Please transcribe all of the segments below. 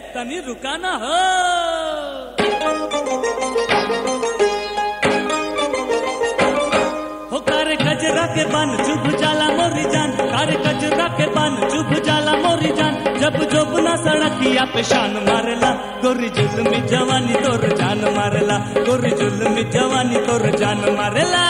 तनी रुकाना हो हो कारे कजरा के बन चुभ जाला मोरी जान कारे कजरा के बन चुभ जाला मोरी जान जब जोबना सड़किया पे शान मारेला गोरी जुल्मी जवानी तोर जान मारेला गोरी जुल्मी जवानी तोर जान मारेला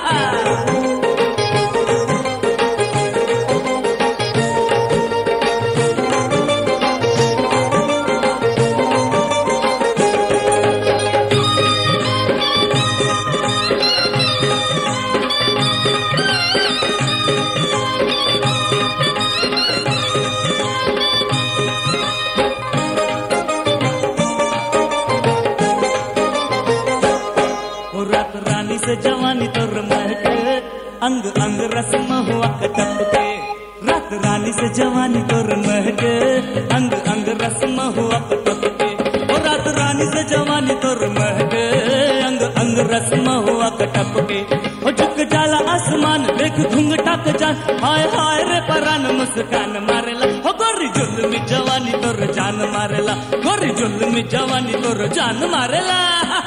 हो रात रानी से जवानी तोर महके अंग अंग रस्म हुआ कटप के रात रानी से जवानी तोर महके अंग अंग रस्म हुआ कटप के हो रात रानी से जवानी तोर महके अंग अंग रस्म हुआ कटप के हो झुक जाला आसमान देख घुंघटा के जान हाय हाय रे परान मुस्कान मारेला हो गोरी जुल्मी जवानी तोर जान मारेला गोरी जुल्मी जवानी तोर जान मारेला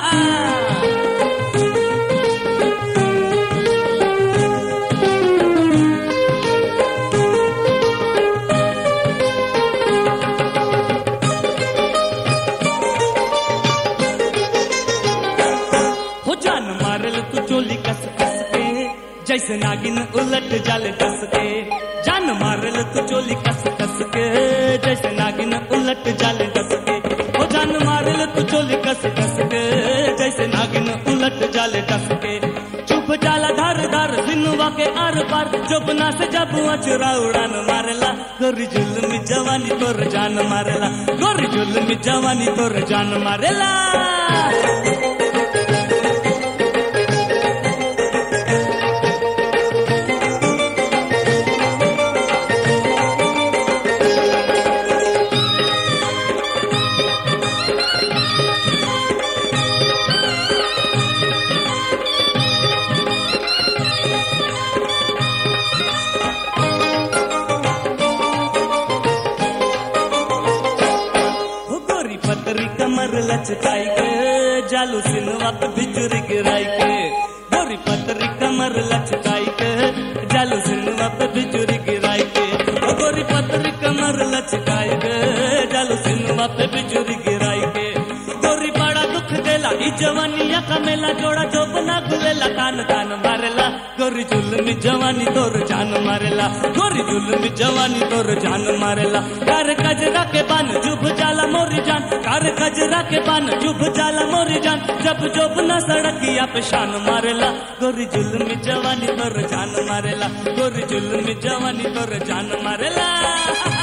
हो जान मारल तू चोली कस कस के जैसे नागिन उलट जाल कस के जान मारल तू चोली कस कस के जैसे नागिन उलट जाल कस के हो जान मारल तू चोली कस कस के जैसे नागिन उलट जाल कस के चुप जाला धार धार सिनुआ के आर पार चुपना से जब अचुरा उड़ान मारेला गोरी जुल्मी जवानी तोर जान मारेला गोरी जुल्मी जवानी तोर जान मारेला हो गोरी पतरी कमर लचकाई के जालू सिनवा पे बिजुरी गिराई के गोरी पतरी कमर लचकाई के जालू सिनवा पे बिजुरी गिराई के हो गोरी पतरी कमर लचकाई के जालू सिनवा पे बिजुरी गिराई के गोरी बड़ा दुख देला ई जवानिया का मेला जोड़ा जो बना गुलेला कान कान मारेला गोरी जुल्मी जवानी तोर जान मारेला गोरी जुल्मी जवानी तोर जान मारेला कार कजरा के बान जुभ जाला मोरी जान कार कजरा के बान जुभ जाला मोरी जान जब जोब न सड़किया पे शान मारेला गोरी जुल्मी जवानी तोर जान मारेला गोरी जुल्मी जवानी तोर जान मारेला